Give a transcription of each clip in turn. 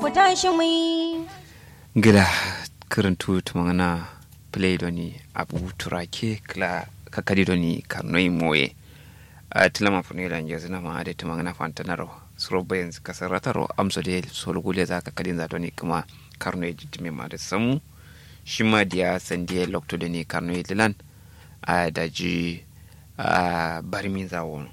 ku tashi mu yi gida karantu tumangana play doni abu turake kla kakadi doni karnoi moye a tilama funi da nje zina ma ade tumangana fantanaro suro bayan kasarataro amso de solgule za kakadin za doni kuma karnoi jitime ma da samu shi ma diya sandiya lokto doni karnoi lilan a daji a barmin zawon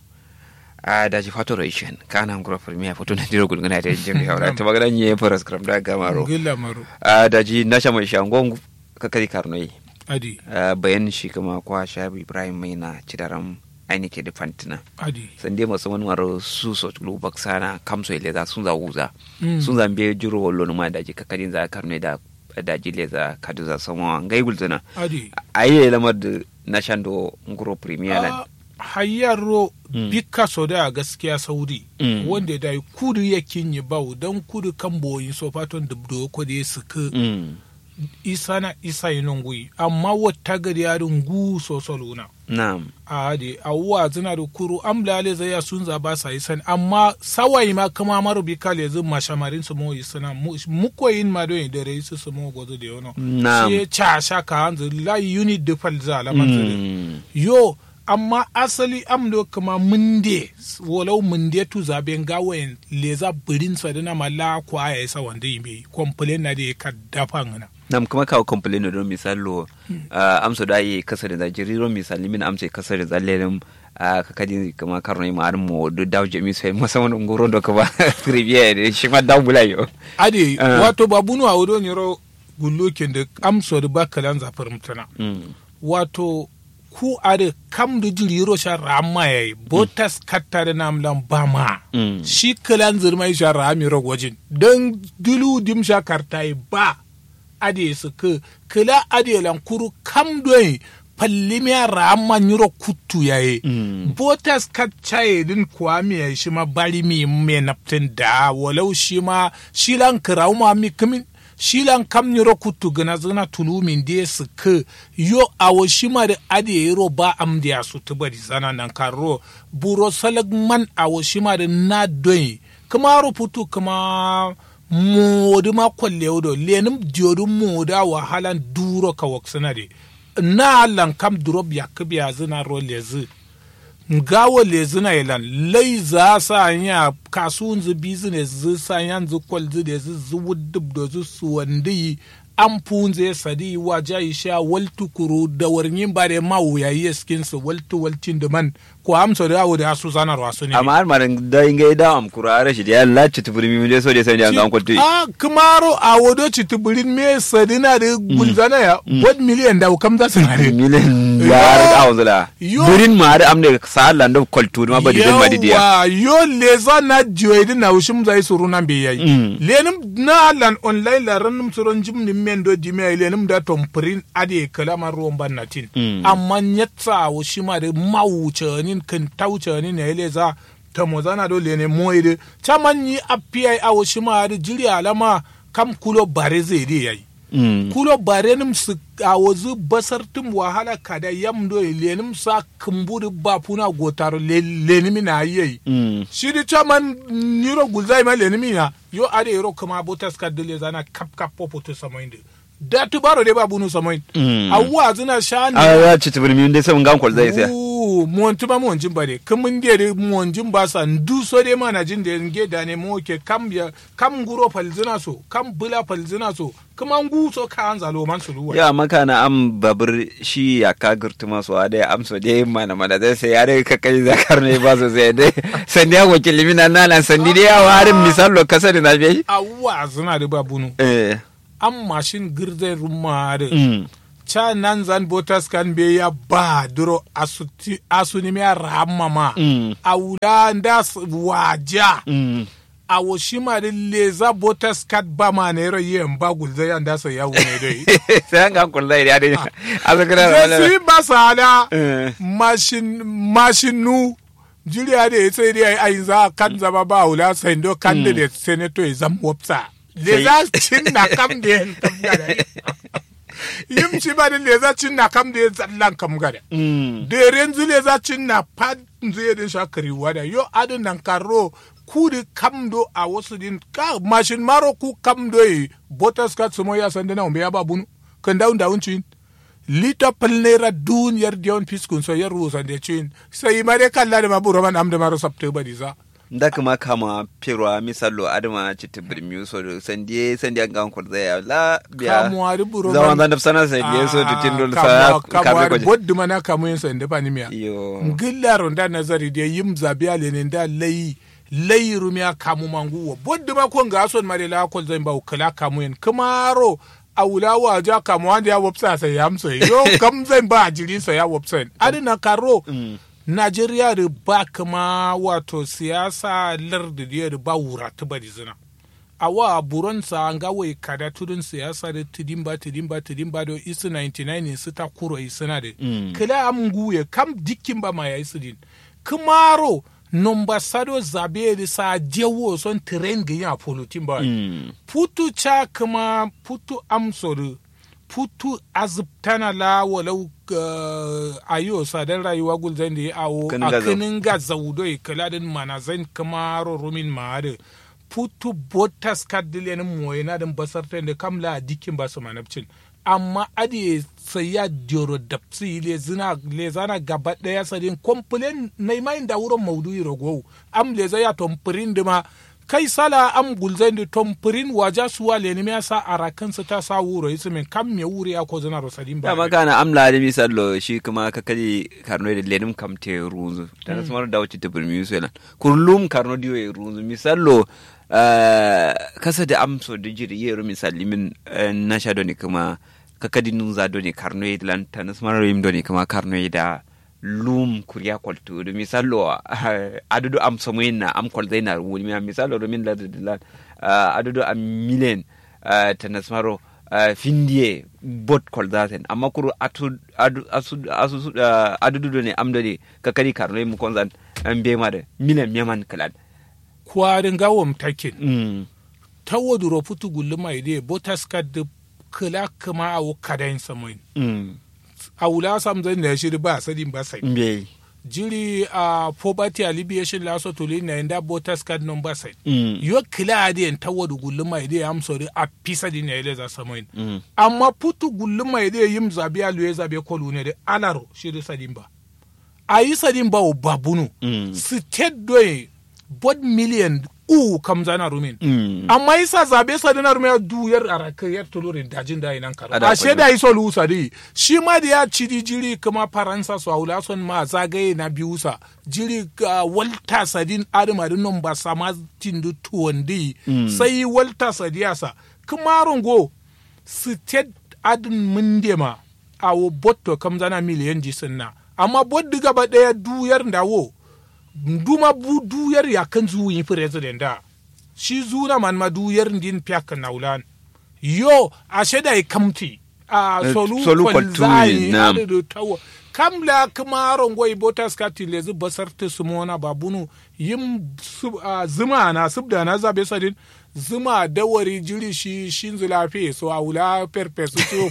a daji fato ration kana ngura premier foto na diro gulguna da jimi haura ta magana nye faras kram da gamaro gilla maro a daji na sha mai shangon kakari karnoi adi a bayan shi kuma kwa shabi ibrahim mai na cidaram ainike da fantina adi sande masu wani maro su so tulu baksana kamso ile za sun za wuza Mm. sun zambe juro wallo ma daji kakarin za karnoi da daji le za kadu za sama ngai gulzuna adi ayi lamar da na shando nguro premier lan Ah, hayyaro Mm. bika so da gaskiya saudi Mm. wanda da kudu ya kinyi bau don kudu kan boyin so faton dubdo ko da suka Mm. isa na isa yi nungui amma wata gari yarin gu so soluna na'am a de awuwa zina da kuru amlale zai ya sun zaba sa yi sani amma sawai ma kama maru bi kale zin mashamarin su mo yi sana muko yin ma don da rai su su mo gozo da yono Na'am. sai cha sha ka hanzu la unit da fal za la manzuri Mm. yo amma asali amdo kama munde walau munde tu zaben gawayen leza birin sa dana mala kwa ya isa wanda yi mai complain na da ka dafa ngana nam kuma kawo complain don misalo uh, amso da yi kasar da jiriro misali min amsa kasar da lelem uh, kakadi kama karno ma ar mo do daw jemi sai musamman ngoro do kaba trivia de shi ma daw bulayo ade Ah. wato babunu a wudo nyoro gullokin da amso da bakalan zafar mutana mm. wato ku are kam da jiriro sha rama yayi botas katta da namlan bama Mm. shi kalan zirmai sha rami rogwajin don dulu dim sha kartai ba ade su ka kala ade lankuru kam doyi pallimiya rama nyiro kuttu yayi Mm. botas kaccaye din kuwa mi ya shi ma bari mi me naftin da walau shi ma shi lan kirau ma mi kimin shi lan kam nyiro kuttu gana zana tulu min de su ka yo awo shi ma da ade yiro ba am da su tubari zana nan karo buro salag man awo shi ma da na doyi kuma ruputu kuma modu ma kwalle wudo lenim diodu moda wahalan duro ka waksana de na lan kam drop ya kibiya zina ro lezi ngawo lezi na ilan lai za sa nya kasuwan zu business zu sa yan zu kwal zu de zu zu wudub do zu su wandi an punze sadi wa jai sha waltu kuru da warnyin bare ma wuya yi skin su waltu waltin da man ko amsa da awo da su zanar wasu ne amma har maran da inga da am kura rashi da ya lati tuburi mi de so de sai da an kwalti a kumaro a wodo ci tuburin me sadina da gulzana ya what million da kam za su na de milen ya har da zula Yo. burin ma har am ne sa Allah da kwaltu ma ba da ma didiya Yawa, yo leza na jiyoyi na wushim zai suru nan bai yayi Mm. lenim na lan online la ranum suron jim ni men do di mai lenim da tom prin ade kalama ruwan ban natin Mm. amma nyatsa wushima da mawuce nin kan tauce nin ne leza ta mozana do lene moide chaman yi api a wushima da jiri alama kam kulo bare zai dai yayi Mm. kulo barenim su a wazu basar tum wahala kada yam do lenim sa kumburi ba puna gotaro le- lenimi na yi Mm. shi di chaman niro gulzai ma lenimi na yo ade yoro kuma botas kadile zana kap kap popo to samoinde da tu baro de ba bunu samoin Mm. awwa zina shani a ya ci tuburi mi de sai ngan kwal zai sai Ooh, monti ma monjin ba de kamun de de monjin ba sa ndu so de ma na jin de nge da ne mo ke kam ya kam guro falzina so kam bula falzina so kuma ngu so ka an zalo man suluwa ya maka na am babur shi ya ka gurtu masu a dai amsa dai mana mana dai sai ya dai ka kai zakar ne ba su sai dai sandi ya wakili mina nalan sandi dai ya warin misalo kasa da na bi awwa zina de ba bunu eh an mashin girze rumma de mm cha nan zan botas kan be ya ba duro asuti asuni me ramma ma Mm. awula ndas waja mm a woshima de leza botas kat ba ma ne ro yen ba gulze ya ndasa ya wune dai sai an gan kullai ya dai a zakara Zai si ba sada Eh. mashin mashinu jiriya da ya sai dai ai za kan zama ba wula sai do kan da da senator ya zama wapsa le za cin na kam da yan kam gada yim ci ba da le za cin na kam da ya zallan kam gada mm da yanzu le za cin na pad zai din shakari wada yo adin nan karo ku di kamdo a wasu din ka mashin maro ku kamdo yi botas ka sumo ya sande na umbe ya babunu kan daun daun cin lita palnera dun yar dion fiskun so yar rusa de cin sai mare kalla da maburo man amda maro sabte badi za da kuma kama pirwa misalo adama ci tibir mi so do sandie sandie an gan kurza ya la biya kamu ari buro zaman zan sana sandie so to tindol sa kamu kabe ari ko boddu mana kamu yin sande pani miya yo ngillaro nda nazari de yim zabiya le ne nda layi layi rumiya kamu manguwa boddu ma ko nga son mare la ko zan ba kala kamu yin kamaro a wula wa ja kamu wanda ya wopsa sai ya amsa yo kam zan ba jiri sai ya wopsa adina karo Najeriya da ba kama wato siyasa lardi da ba wura ta bari zina. A wa buronsa an ga wai kada tudun siyasa da tudin ba tudin ba tudin ba da isu 99 ne su ta kuro isuna da. Kila am guye kam dikin ba ma ya isu din. Kumaro nomba sado zabe da sa jewo son tren ga ya polutin ba. Putu cha kuma putu amsoru putu azubtana la walau uh, ayo sadar rayuwa gulzan da ya awo Kanin a gazo. kinin ga zaudoi kaladin manazan kamaro rumin ma'ada putu botas kaddilenin moye na din basar da kamla a dikin basu manabcin amma adi sai ya dioro dapsi le zina le zana gaba daya sadin komplain na mai da wurin maudu'i ragowu am le zaya tompirin dima kai sala am gulzan da tompirin waja suwa le ni sa arakan su ta sa wuro yi min kam me wuri ya ko zana rosadin ba da magana amla da misalo shi kuma ka kaji karno da lenim kamte runzu da na samar da wuce tibir mi yusulan kurlum karno diyo ya runzu misalo eh, kasa da amso da jiri yero misali min eh, na sha doni kuma ka kadi nun za doni karno ya lan ta na samar yim doni kuma karno ya da lum kuriya kwaltu da misalo eh, adudu am samuyin na am kwal zai na wuni mi misalo domin la da lan adudu am milen eh, ta na samaro uh, findie bot koldaten amma kuru atu adu asu asu uh, adudu ne amdade kakari karno mu konzan an be ma da milan meman kalan kwarin gawon takin mm. ta waduro putu gullu mai de botas kad da kala kama a kadain samoin mm. a wula sam zan da shiri ba sadin ba sai be jiri a poverty alleviation laso tuli na inda botas card number sai mm. yo kila adi en tawadu gullu mai de am sori a pisa di ne za samoin mm. amma putu gullu mai de yim zabi alu zabe kolu ne de alaro shiri sadin ba a yi sadin ba o babunu Mm. state doye bod million u kam zana rumin mm. amma isa zabe sa dinar mai duyar a rakayar tulurin dajin da inan karo Ada a kwallo. da iso lusa di shi ma da ya ciri jiri kuma faransa su haula son ma zagaye na biyu sa jiri ga walta sadin adama din nan ba sama tindu tuwon di sai walta sadiyasa kuma rungo state adin mundema a wo botto kam zana miliyan jisin na amma boddi gaba daya duyar da wo duma bu duyar ya kan zu yi president da shi zuna man ma duyar din piak naulan yo a sheda i kamti a Eh, solu solu kwal kwaltuni, zai na'am. ade do tawo kam la kuma rongoi botas ka tilezu basar ta sumona babunu yim sub- a zuma na subda na zabe sadin zuma dawari jiri shi shin zulafi so a wula perpesu to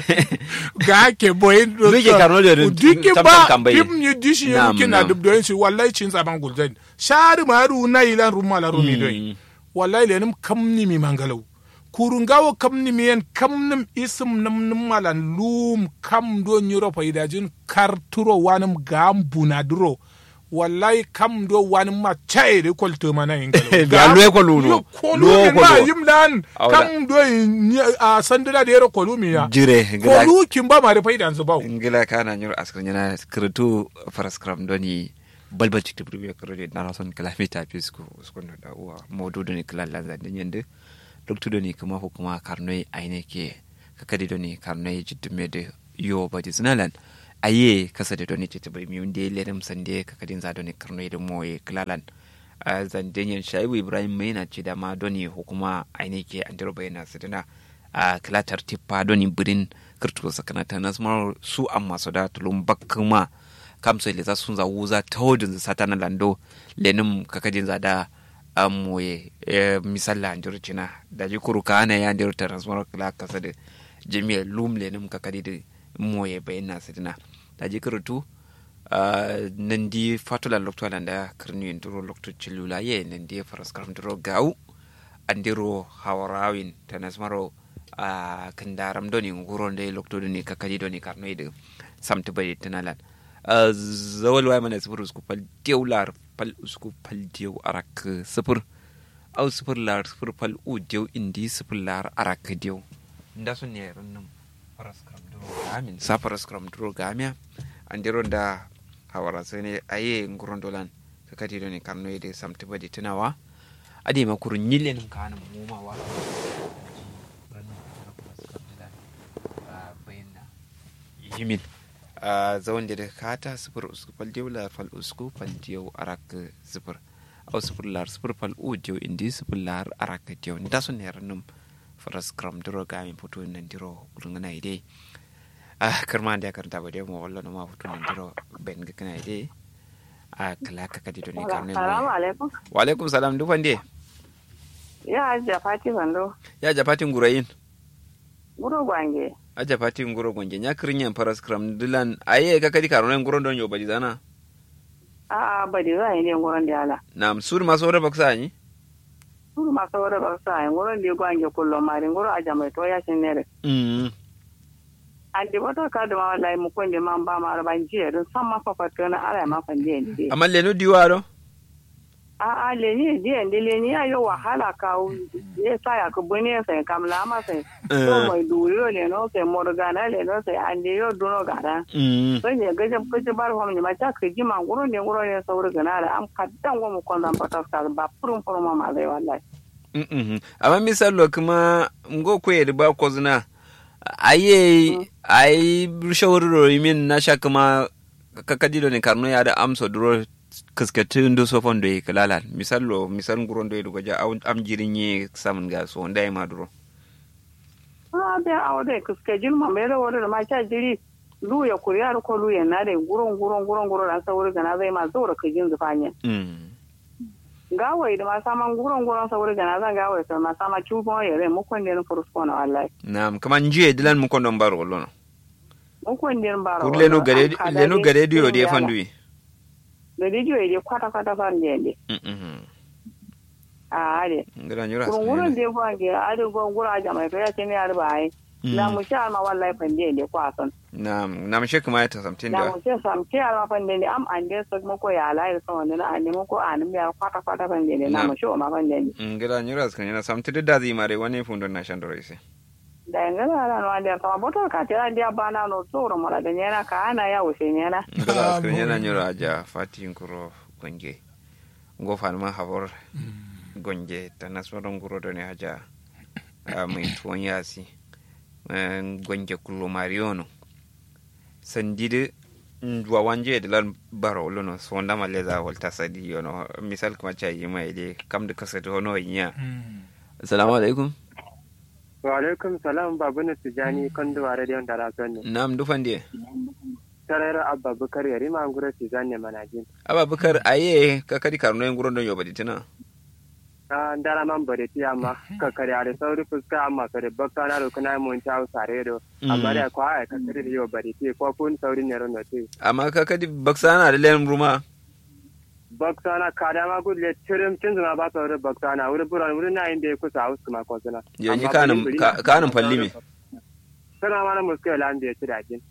ga ke boyin Duke Karno da duke tamtam ba kambaye. pim ni dishi Na'am, yake na na'am. dubdoyin shi wallahi cin zaban gulzan shari ma ru na ilan rumma la rumi doyi wallahi lenim kamni mi mangalau kurungawo kamni mi yen kamnim isim nam nim malan lum kam do nyuro paidajin karturo wanum gambuna duro wallahi kam do wanim ma chai de kolto mana ingalo Ga luwe kolu no. kolu Luwe ma kolu. yimlan Awda. kam do nyi- a sandira de yero kolu mi ya jire gila kolu kimba ma de paidan su bawo ngila kana nyur askar nyana kirtu faraskram doni balbal cikti burbe kirode na rason kilomita pisku skono da uwa modu doni kila lanza da nyende loktu doni kuma hukuma karnoi aine ke kakadi doni karnoi jiddume de yo badi zinalan aye kasa da doni cikti burbe yunde ledem sande kakadin za doni karnoi da moye kilalan a zandenyen shaibu ibrahim mai na ce da ma doni hukuma aine ke andiro bayana sidina a kilatar tippa doni birin kirtu sakana ta nasmar su amma su da tulun bakkuma kamso le za sun za wuza ta hodin satana lando lenim kakadin za da amoye misalla anjur cina da ji kuru ka ana ya ndir transmar kila kasa da jami'a lum lenim kakadi da moye bayan na sidina da ji kirtu nandi fatula lokto alanda kirni nduro lokto chilula ye nandi faras karam nduro gau andiro hawarawin tanasmaro a kandaram doni nguro nde lokto doni kakadi doni karnoide samta bai tanalan zawal wai mana sifir usku fal diyaw lar fal usku fal diyaw arak sifir aw sifir lar sifir fal u diyaw indi sifir lar arak diyaw nda sun ne rannum faras karam duro gamin sa faras karam duro gamia andiro da hawara sai ne aye nguron dolan kakati doni karnoide samta bai tanawa ade ma kurun nyillen kana mumawa yimin a zawon da kata sifir usku fal diyo lar fal usku fal diyo arak sifir au sifir lar sifir fal u diyo indi sifir lar arak diyo nda sun ne ranum faras kram duro gamin foto nan diro gulungana ide a karma da karanta ba dai mu wallo ma foto nan diro ben ga kana ide a kala ka kadi to ne karne Salamu alaikum. wa alaikum salam dufan de Ya ajiya fati bando. ya japatin gurayin Guro gwange. aja pati nguro gonje nya krinya paras kram dilan aye ka kadi karone nguro don yo badi zana A a badi za yi ne nguron da ala. nam sur ma sore baksa ni Guro masu wuri ba sa yi nguron da gwange kullum mari nguro aja mai toya shi nere. mm An di wata ka da ma wallahi mu kunde man ba ma ban jiya don san ma fa fato na ala ma fan je ndi. amma lenu diwaro A a le ni je ndi le ni ayo wahala ka u ye sa ya ku bune sai kamla ma sai. To mai duriyo le no sai morgana le no sai an di yo duno gara. mm Sai ne gaje gaje bar hom ni ma ta ka ji ma nguro ne nguro ne sauri gana da am kaddan go mu kon zan patas ka ba purun purun ma ma zai wallahi. mm amma misalo kuma ngo ko yedi ba ko zina aye ai shawruro min na sha kuma ka kadi do ne karno ya da amso duro kaskatu ndo so fondo e kalala misalo misal nguro ndo e goja am jirin ye samun ga so ndai ma duro Ah, be awde kuske jin ma mere wore ma cha jiri lu ya kuriya ko lu ya na de guron guron guron guron da sauri gana zai ma zora ka jin zufanya mm gawai da ma sama guron guron sauri gana zan gawai sai ma sama chubo ya re mu kon den fursko na wallahi nam kama njiye dilan mu kondon baro lono mu kon den baro kur lenu gare lenu gare diyo de fandui da dijo ya kwata kwata fan de de mhm a ade ngara nyura guron guron de fa ge ade go gura ja mai to ya ce ne arba ai na mu sha ma wallahi fan de de kwason nam nam she kuma ta samtin da da mu ce sam ke ala fan de am an de so mu ko ya lai so ne na an mu ko an mi ya kwata kwata fan de na mu sho ma fan de ngara nyura kan yana samtin da zai mare wani fundo na shandoro ise da ngala ala no ande ta boto ka te ande bana no tsoro mara da nyana ka ana ya wuce nyana ngara kan yana nyura aja fati nkuro gonje ngo fanma habor gonje tanasmaron nguro do ne haja a mai tuwon yasi eh, gonje kullo mariono sandide wa wanje de lan baro lono sonda maleza volta sadi yono misal kuma cha yima ide kam de kasatu hono yinya assalamu alaikum wa alaikum salam babu na tijani kan da ware da yanda rason ne nam dufande tarayar abba bukar yari ma ngura tijani manajin ababakar aye ka kadi karno en guron don yobadi tina ta ndara man bare ti amma ka kare are sauri fuska amma kare bakka na rukuna mun ta sare do amma da kwa ai ka kare da yo bare ti ko kun sauri ne ron ti amma ka kadi baksana da len ruma bakka na kada ma gulle tirim cin zuma ba sauri bakka na wuri buran wuri na inda ku sa usu ma ko suna yanyi kanin kanin fallimi sana ma na muskila lan da ya ci dajin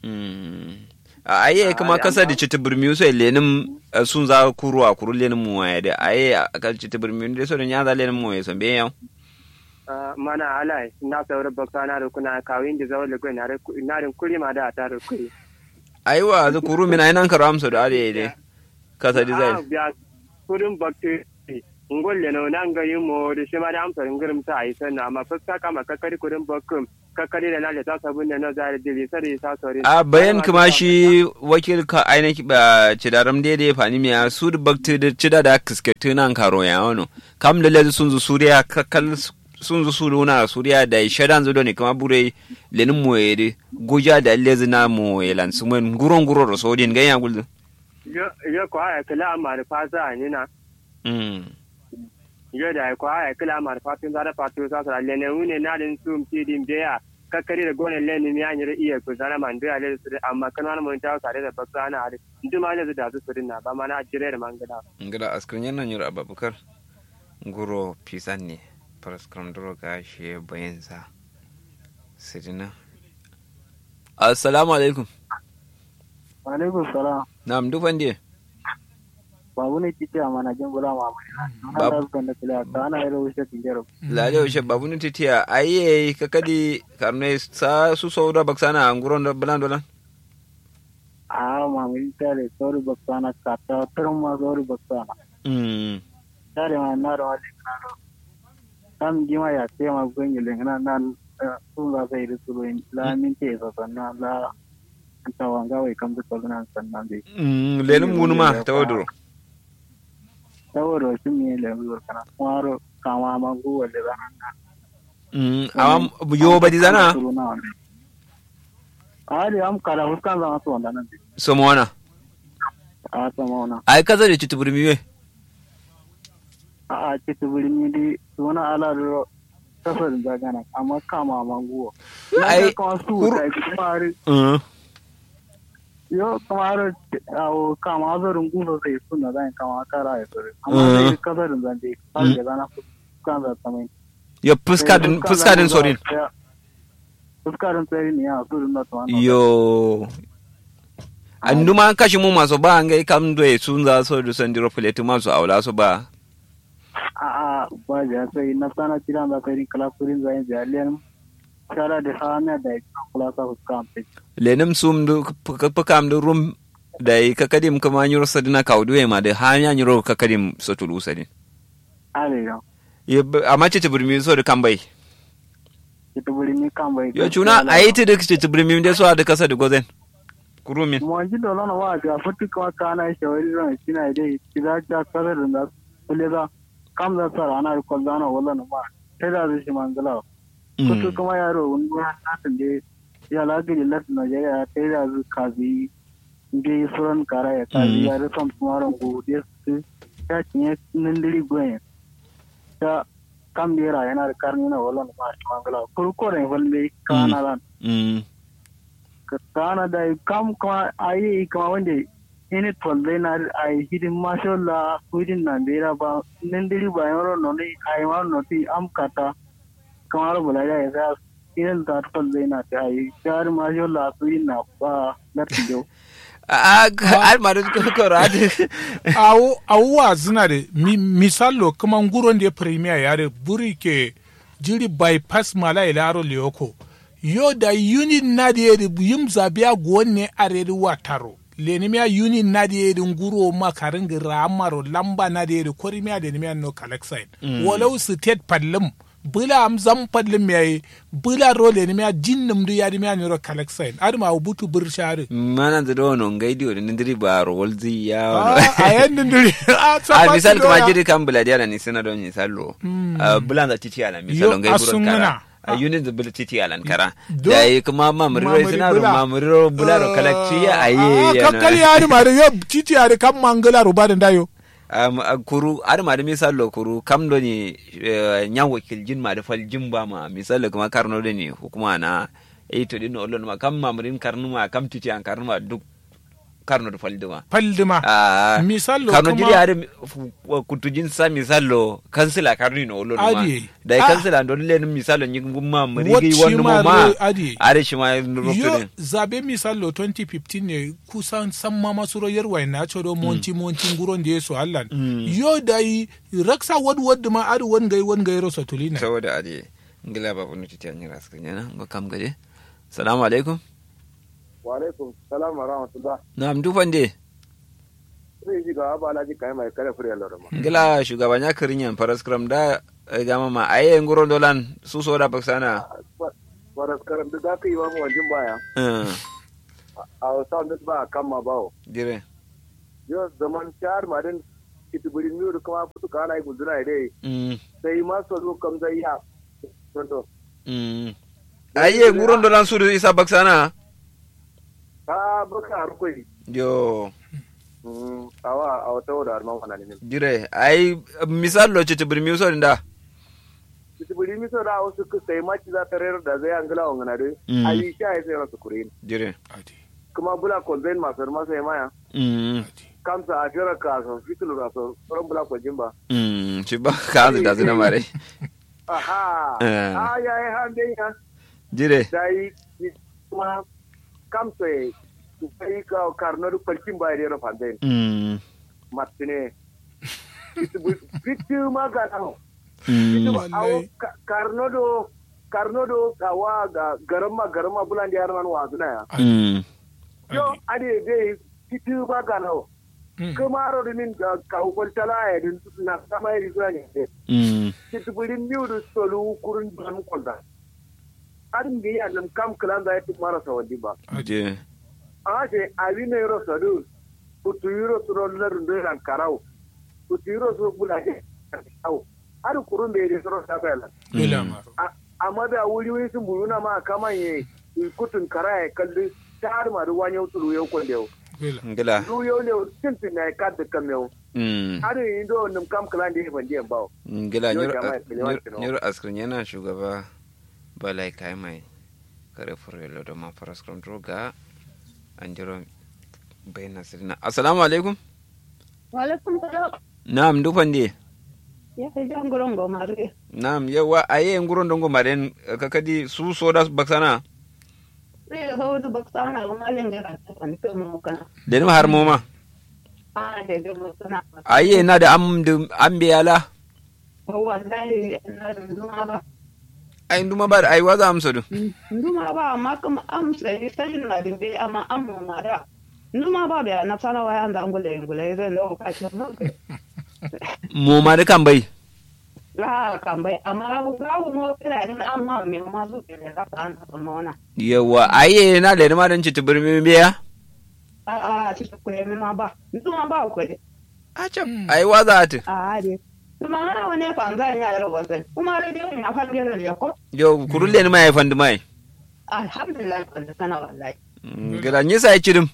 a aye kuma kasa da cita birmi so lenin sun za kuru a kuru lenin mu ya da aye ka cita birmi da so da ya za lenin mu ya so be yau mana alai na sauri bakka na rukuna kawin da zawon lagos na rin kuri ma da ta rukuri aiwa za kuru mina ina karo amsa da are dai kasa design biya kudin bakti ngolle no nan ga yimo da shi ma da amsa ngirim ta ai sanna amma fuska kama kakari kudin bakkum kakari da lalle ta sabun da na zare dili sare ta sore a bayan kuma shi wakil ka ainihin ba cidaram daidai fani miya su da bakti da cida da kiskatu nan karo ya wano kam da lezu sun zu suriya kakal sun zu suru na suriya da shadan zudo ne kama bure lenin mu ya goja da lezu na mu ya lansu mun guron guro da sodin ganya guldu yo ko ay kala amar fasa ni na mm yo da ko ay kala amar fatin da fatin sa sa le ne une na din sum ti din be ya kakkari da gonen leni mi anyere iya ku zana man da ale su amma kana mun ta sare da bakka na hade ndu ma ne da su su na ba mana jire da mangala ngila askrin yana nyura ababukar nguro pisan ne paraskram duro ga shi bayan sa sidina assalamu alaikum alaikum salam na'am dufan die babu ne titi a mana jin bula ma mai ana Babu. da su da kila ta ana yaro wuce tijero lale ushe babu ni titiya aye kakadi karne sa su sauda baksana nguron da bulan dolan a ma mai tare sori baksana ka ta turin ma sori baksana mm tare ma na da wani kana kam jima ya ce ma gungi le na nan sun za sai da su ruin la min ce sa sannan la ta wanga wai kam da toluna sannan dai mm lenum gunuma tawaduro saboda shi ne le mu kana kwaro kama ma gu wale da nan mm awam yo badi zana a da am kala huskan zama su wanda nan dai somona a sama wannan ai kaza da chituburmi we a ce ta birni dai suna ala da kasar da gana amma kama manguwa Ai, na kama su kur- da kuma har mm yo kuma har awo kama zarin gusa sai suna zan kama kara ya sore Uh. amma dai kasar da dai har da gana kan da tamai yo fuska din fuska din sorin fuska din tsari ne ya su da tuwan yo anduma kashi mu maso ba ngai kam do e sunza so do sandiro plate maso awla so ba a a ba ja sai na sana tiran da kai kala kurin zai jaliyan shara da hana da kula ka fuska amfe lenum sum do pakam do rum dai kakadim kama nyuro sadina kaudu e ma de hanya nyuro kakadim so tulu sadin ale yo ye amma ce burmi so da kambai ita birni kan bai yo chuna ayiti da ce burmi de so da kasa da gozen kurumin mwanji dolo na wa ga futi kuma kana shawari ran kina dai kida ta kare da na kule da kam da tsara ana ko da na wala na ma sai da shi mangala kutu kuma yaro wani ya ta de ya la ga lat na je ya sai da zu kazi nge suran kara ya kazi ya rasa kuma ran go de su ta tinye nindiri gwen ta kam dera yana da karni na wala na ma shi mangala kurko ne walle kana lan mm kana da kam kuma ayi kuma wanda ini tolle na ai hidin mashallah kuidin na bera ba nan diri ba yoro no ni ai ma no ti am kata kamar bula ya ya irin da tolle na ta ai jar mashallah kuidin na ba na tijo a al madu ko rade awo awuwa zina de mi, misalo kuma nguron de premier yare buri ke jiri bypass mala ilaro lioko yo da unit na de yeri yim zabia gwonne areri wataro lenimia unit na de yeri nguro makarin ramaro lamba na de yeri korimia de nimia no kalexine mm. walau state padlum bula am zam padlum yayi bula role nimia jinnum du yadi mia niro kalexine adma ubutu burshare mana da dono ngaidi o ndiri baro wolzi ya Ah, a yan nindiri a a misal kuma jiri kan buladi ala ni sana don misalo bulanda titi ala misalo Yo, ngai buron asungana. kara a unit da bula titi ala kara Do- da yi kuma mamuri Mamuri sina ro bula. mamuri bula ro kalakci ya aye ya kakkali yaari maade yo titi yaade kam mangala ro bade ndayo um, a kuru ar ma da misalo kuru kam do ni eh, nyan wakil jin ma da fal jin ba ma misalo kuma karno da ni hukuma na eh to din olon ma kam mamurin karnu ma kam titi an karnu ma duk karno da fal duma paldima Ah, Misalo karno kuma- jiri are kutujin sa misalo kansila karni no olon ma Adi. da Ah. kansila don len misalo nyi gumma muri Wat gi shi wonno ma mo ma re- adi. are shi ma yo rokto zabe misalo 2015 ne kusan san mama suro yerwa na chodo monti monti nguron de so allan yo dai raksa wad wad ma adu won gai won gai ro satulina saboda ade ngila ba bunu titi an yira sukan yana ngo kam gade assalamu alaikum wa alaikum salam wa rahmatullah na'am dufande sai ji ga ba alaji kai mai kare fure loro ma ngila shugaban ya kirin yan faras kram da eh, gama ma aye ngoro dolan su so da baksana waras karam da zaka yi wa mu wajen baya eh a sound ba kan ma bawo dire yo zaman char marin kitiburi nur kuma futu kana yi gudura dai mm sai ma so zo kam zai ya to mm aye ngoro dolan su da isa baksana ka baka harkoi yo awa a wata wadda arman wana ne dire ai misal lo chete bir mi so nda tibiri mi so da wasu ku sai maci za ta rera da zai angala wa ngana dai Mm. ayi sha ya sai rasu kurin jire adi kuma bula ko zain masu masa ya maya mm adi kamsa a jira ka so fitilu da so ran bula ko jimba mm shi ba ka azu da zuna mare aha Eh. ah ya yi han dai ya jire dai kuma kamsa ku kai ka karnar kwalkin ba da rafa dai mm martine fitu magana mm Wallahi. karnodo karnodo kawa ga garama garama bulan da yaran wa zuna ya mm yo ade dai fitu magana Mm. kuma ro min ka ko tala ya din na sama yi zuwa ne mm fitu bulin miudu solu kurun ban kolda adin ga ya nan kam kalan da ya fi mara sawadi ba jire a ce abi ne ro sadu putu yuro suro lar ndo ran karau putu yuro suro bulaje au adu kurun da ya suro ta fela dole amaro A- amma da wuri wuri sun buruna ma kaman ye kutun kara ya kalli ta har ma ruwan yau tulu yau kwande yau dole ngila du yau ne tintin na ka da kam yau mm har yi do nim kam kala da ban diyan bawo ngila Yo, nyur jama'a, kiliwan kino. nyur askrin yana shugaba balai kai mai kare furelo da ma faras kron droga an jiro bayna sirna assalamu alaikum Walaikum salam. na'am dufan de Ya fi jan gurin gomare. na'am yawa aye nguron dongo maren kakadi su soda baksana Sai da hau da baksa na gumalin da ka tafi kai mu kana. den har moma A da da mu kana. aye na da am da am biyala Wallahi na da zuma ba. ai nduma ba ai waza amsa du Zuma ba amma kuma amsa yi sai na da bai amma amma ma da. Zuma ba bai na sana waya da ngule ngule zai lo ka ce mu. moma da kan bai La kan bai amma ga mu kira din amma me ma zu ke da ka an ta mona. yawa aye na da ma dan ci tubirmi biya A a ci ku ne ma ba. Zuma ba ku ne. a can ai waza ati A de. Zuma na wani fanzan ya da wasan. Kuma rediyo ne a fange da ya ko. yo kurulle ni mai fandu mai Alhamdulillah kan kana wallahi. gila nyisa ai cirim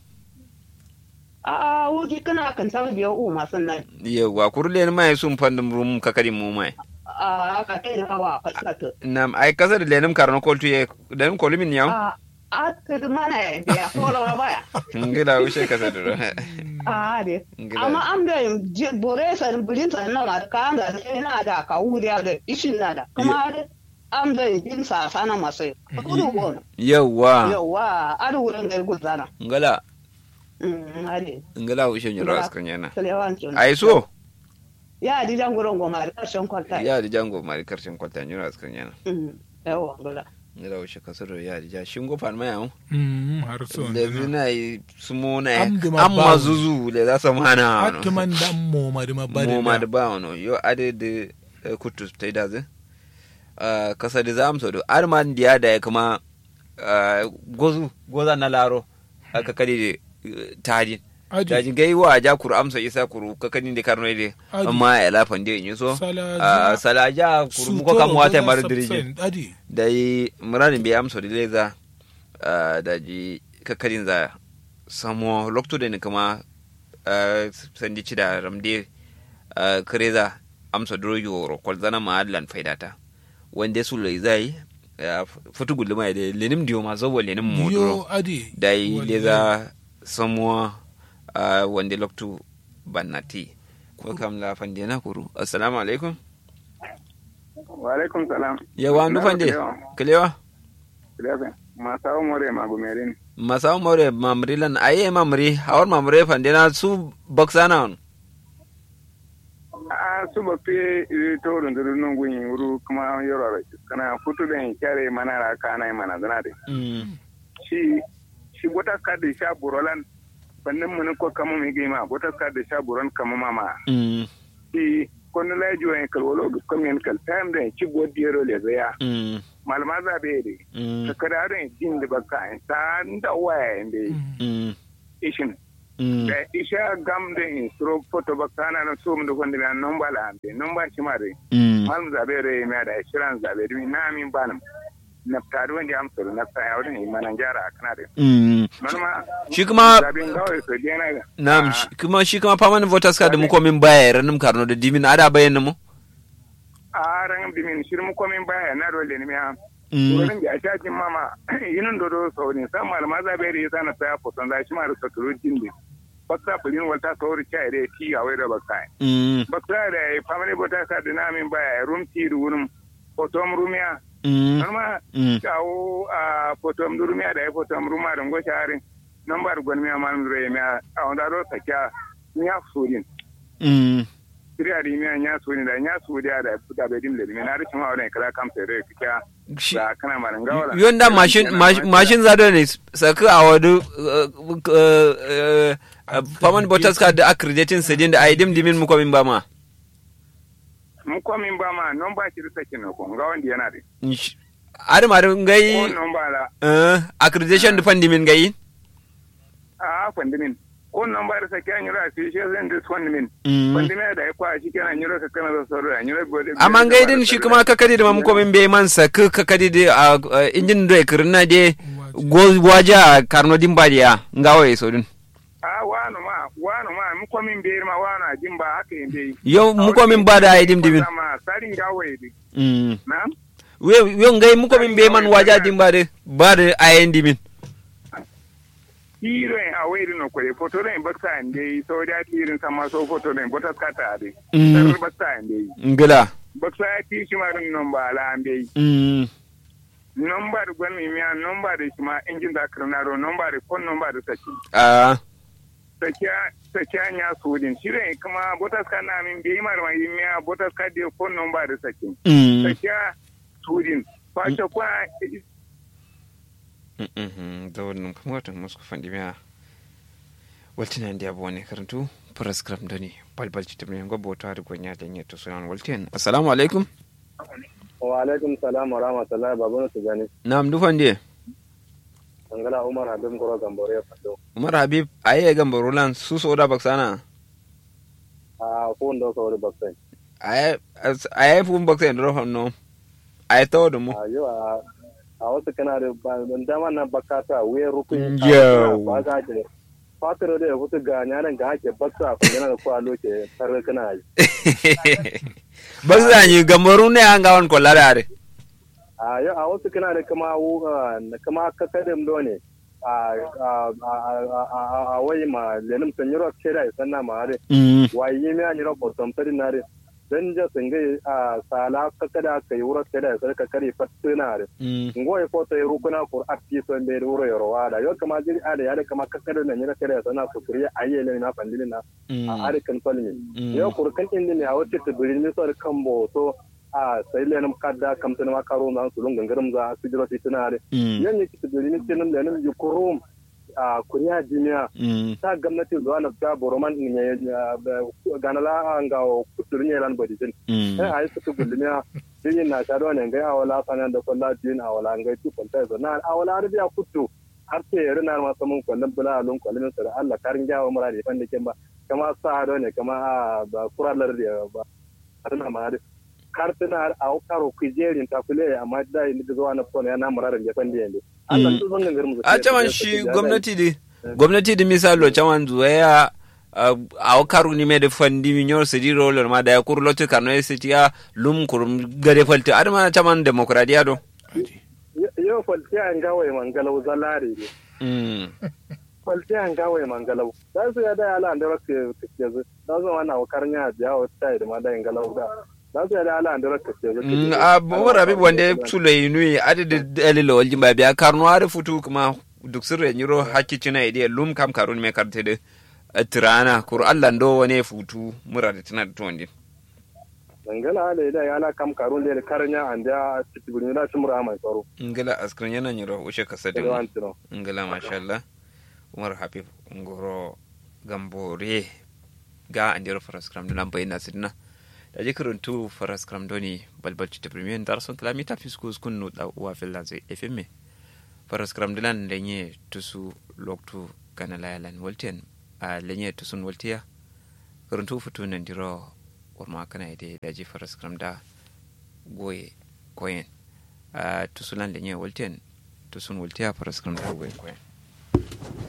a wuji kana kan samu biyo u masu nan yawa kurulle ni mai sun fandu rum kakadi mu mai a ka kai da hawa falsata nam ai kasar lenim karno koltu ye lenim kolumin yaw a a ka mana ya biya kola baya ngila ushe kasar do a de Ngila. amma am da je bore sa bulin sa na ma ka an da ina da ka wuri da ishin na da kuma da am da jin sa sana masai kudu won yawa yawa a da wurin da gudana ngala mm ade ngala ushe nyoro Ngila. askan yana salewan tun ai so ya di jan gurin goma da karshen kwalta ya di jango mari karshen kwalta nyoro askan yana mm yawa gula ngala ushe kasar do ya di ja shingo fan mai yaw Mm, har so le zina yi sumo na Am di ma amma bawo. zuzu le za su mana Hatu man dan mo ma ma bari mo ma da ba wano yo ade de eh, kutu tai da ze Ah, kasa da za amsa do ar man diya da ya kuma ah, gozu goza na laro aka kadi de tadi Aji. daji gai wa ja kuru amsa isa kuru ka kadi de karno de Aji. amma ya lafan de yin so Salaja. Ah, salaja kuru muko kam wata mar dirije Adi. da yi muranin bai amsa da leza da ji kakkarin za samo lokto da ni kuma ah, sandi ci da ramde ah, kare za amsa duro yoro kwal zana ma adlan faidata wanda su lai zai futu gulma da lenim diyo ma zo lenim mo Yo duro adi. da yi Wallahi. leza samo ah, wanda lokto bannati ko kam la fande na kuru assalamu alaikum wa alaikum salam yawa ndu fande kalewa Kilafe, masawo more magumerin masaw more mamri lan aye mamri hawar mamre fande na su boxana on a su ba fi to da duru nun gun wuru kuma yoro kana futu ben kyare mana ra kana mana zana de mm shi shi gota ka da sha burolan bannin mun ko kama mi gima gota ka da sha buron kama mama mm shi kono la jo en kal wolo ko men kal time de ci godiyero le zaya mm malama za be de mm ka kada ren din da baka ta nda waye de mm ishin mm da isha gam da in suro foto ba kana na so mun da gonde na nomba la ambe nomba shi mare mm malum zabe re me da shiran zabe dumi na min banam na taru wanda am suru na sa ya wurin manan jara kana da mm manuma Shi kuma- zabe ngawai so dena ga nam shi- kuma shi kuma permanent voters card mu ko min baya ranum karno da dimin ada bayan mu a ran bimin shirmu komin baya na role ne ya Mm. wurin da ta jin mama yinin dodo so ne san malama za bai yi sana ta foton da shi ma da sakuru jindi bakta fulin wata sauri cha ire ti a wai da bakta Mm. bakta da family bota sa dinamin baya room ti rurum fotom rumia Mm. norma Mm. kawo a fotom rumia da fotom ruma da ngo sharin number gon mi amal re mi a onda do sakya nya surin Mm. Siriya di mi nya surin da nya suriya da futa be dim le mi na rikin wa da kala kam tere kya Shi- da kana maran gawala yonda mashin mash- mashin zado ne saka a wadu faman botas ka da accrediting sedin da aidim dimin muko min bama mu ko min ba ma non ba shi da sakin ko ga wanda yana da adam adam ko ngai non ba la eh, accreditation da fandi min ngai a fandimin ko non ba da sakin yura shi shi zan da fandimin Mm. fandimin da ya kwa shi kenan yura ka kana da sauro yura gode amma ngai din shi kuma kakadi da muko min be man saka kakadi da a injin da kirna de go waja karno dimbadiya ngawo so din a wano ma wano ma mu ko min be ma wano a jin ba haka yin dai yo muko min bada aidim dimin ma sarin gawo yi Mm. na we yo ngai muko min be man waja dimbade bada ayen dimin hiro en a wayri no koye photo ren bakta en dai so da tirin sama so photo ren botas kata ade Mm. sar bakta en dai ngila bakta ya ti shi ma rin non ba la an dai Mm. nomba da gwan mi miya nomba da shi ma injin da karnaro nomba da kon nomba da saki Ah. sakiya sakiya nya sudin shire kuma botas ka na min bi mar ma yi miya botas ka de kon nomba da saki Mm. sakiya sudin fa ta kwa Mhm, da wannan kuma watan musu fandi miya waltina ndi abu wani karantu prescript da ne balbalci ta miliyan gwabo ta rikon ya da to sunan waltin assalamu alaikum wa alaikum salam wa rahmatullahi babu su gani na amdu fandi angala umar habib koro gambore fado umar habib aye ga barolan su so da baksana a ko ndo so wori baksai aye aye fu baksa ndo hanno aye tawo da mu a yo a a wasu kana da ban dama na bakata wuya rukun Yau. ba ga je fatar da ya fito ga nyanan ga ake baksa ko yana da kwa loke tare kana yi baksa ni gambaru ne an gawan ko ladare a yo a wasu kana da kama wu kama kakadin do ne a a a a a wai ma lenim sanyiro kera sanna ma are mm wayi mi anyiro potom tari nare dan ja singai a sala kakada kai wuro kera sai ka kare fatina are mm ngoye foto e rukuna kur atti so be wuro yoro wada yo kama jiri ada ya kama kakada na nyira kera sana ko kuriya ayele na pandini na a are kan tolni yo kur kan indi ne a wote to birin mi so kambo to a sai lenum kadda kam tan ma karo na sulun gangaram za su jiro fitinare mm yan ne kitu birin tinum lenum yukurum a kuriya duniya mm ta gwamnati zuwa na ta boroman ne ganala an ga kuturin yaran bodijin mm sai a yi suka gulmiya din na ta ne ga awala sanan da kullu din awala ga tu kwanta zo na awala arbiya kutu har sai yare na ma samun kullun bula alun kullun sai Allah karin jawo mura da fan da ba kama sa do ne kama a ba kuralar da ba har ma da kartina har a karo kujerin ta kule amma da ni da zuwa na fona yana muraran da fan da yande Allah su zan gangar mu a caman shi gwamnati di gwamnati di misalo caman zuwa ya a karu ni me de fandi mi nyor se di roller ma da ya kur lotu kano e siti ya lum kur gade falti adama caman demokradiya do yau falti an gawaye mangalau zalare ne mm kwalti an gawaye mangalau za su ya da ala da rakke kake zu za su wana wakar nya biya wa tai da ma da galau da za su ya da ala da rakke kake Mm, a bawar abib wanda sula yinu adada dalila waljin ba biya karno har futu kuma duk sirre nyiro hakki cina ide lum kam karun me karte de tirana kur Allah ndo wane futu mura da tana da tondi dangana ala da ya ala kam karun da karnya an da tibuni da tumura mai tsaro ngala askran yana nyiro ushe kasade da wanti no ngala mashallah umar habib ngoro gambore ga andiro faraskram dunan bayina sidna da je karantu faraskram doni balbal ci premier dar son kilometer fiskus kun no da wa fil lanze fm faraskram dunan lenye tusu loktu kana layalan walten a lenye tusun waltiya karantu futu nan diro warma kana ide da je faraskram da goye koyen a tusulan lenye walten tusun waltiya faraskram da goye koyen